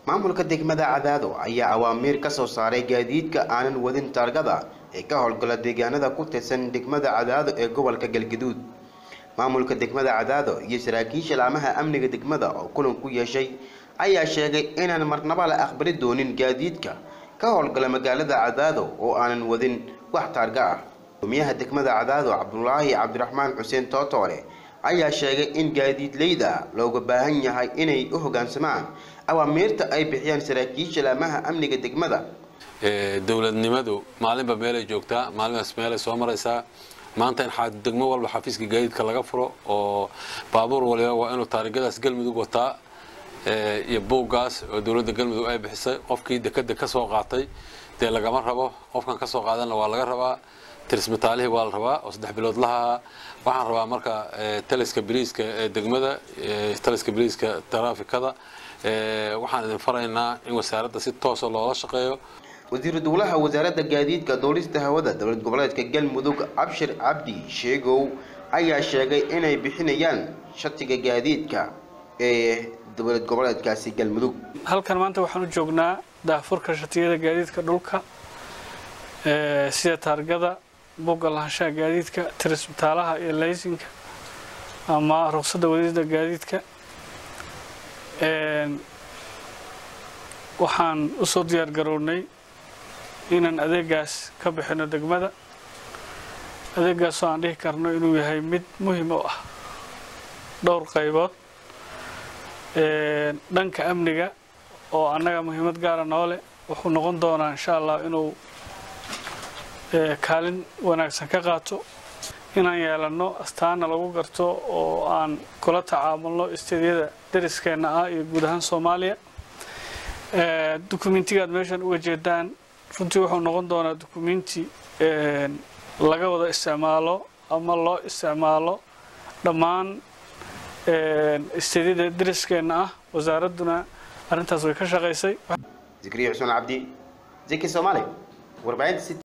maamulka degmada cadaado ayaa awaamiir ka soo saaray gaadiidka aanan wadin taargada ee ka howlgala deegaanada ku tirsan degmada cadaado ee gobolka galgaduud maamulka degmada cadaado iyo saraakiisha laamaha amniga degmada oo kulan ku yeeshay ayaa sheegay inaan marnaba la aqbali doonin gaadiidka ka howlgala magaalada cadaado oo aanan wadin wax taarga ah gudoomiyaha degmada cadaado cabdulaahi cabdiraxmaan xuseen tootoole ayaa sheegay in gaadiidleyda looga baahan yahay inay u hoggaansamaan awaamiirta ay bixiyaan saraakiisha laamaha amniga degmada dowladnimadu maalinba meelay joogtaa maalinbaas meelay soo maraysaa maanta in degmo walba xafiiska gaadiidka laga furo oo baabuur waliba waa inuu taarigadaas galmudug wataa iyo buuggaas oo dowladda galmudug ay bixisay qofkii dekada ka soo qaatay dee lagama rabo qofkan ka soo qaadanna waa laga rabaa tirismataalihii waa la rabaa oo saddex bilood lahaa waxaan rabaa marka taliska biliiska ee degmada taliska biliiska taraafikada waxaan idin faraynaa in wasaaradda si toosa loola shaqeeyo wasiiru dowlaha wasaaradda gaadiidka duulista hawada dowlad goboleedka galmudug cabshir cabdi sheegow ayaa sheegay inay bixinayaan shatiga gaadiidka ee dowlad goboleedkaasi galmudug halkan maanta waxaan u joognaa daafurka shatiyada gaadiidka dhulka sida taargada bugga lahaanshaha gaadiidka tirisbitaalaha iyo laysinka ama ruqsadda wadida gaadiidka waxaan usoo diyaar garownay inaan adeegaas ka bixino degmada adeegaasoo aan dhihi karno inuu yahay mid muhiim u ah dhowr qaybood dhanka amniga oo annaga muhiimad gaara noole wuxuu noqon doonaa insha allah inuu kaalin wanaagsan ka qaato inaan yeelanno astaana lagu garto oo aan kula tacaamulno isteedyada dariskeenna ah iyo guud ahaan soomaaliya dukumentigaad meeshan uga jeedaan runtii wuxuu noqon doonaa dukumenti laga wada isticmaalo ama loo isticmaalo dhammaan isteedyada dariskeenna ah wasaaradduna arrintaas way ka shaqaysay zikriya xusmaan cabdi ziki soomaali warbaahinta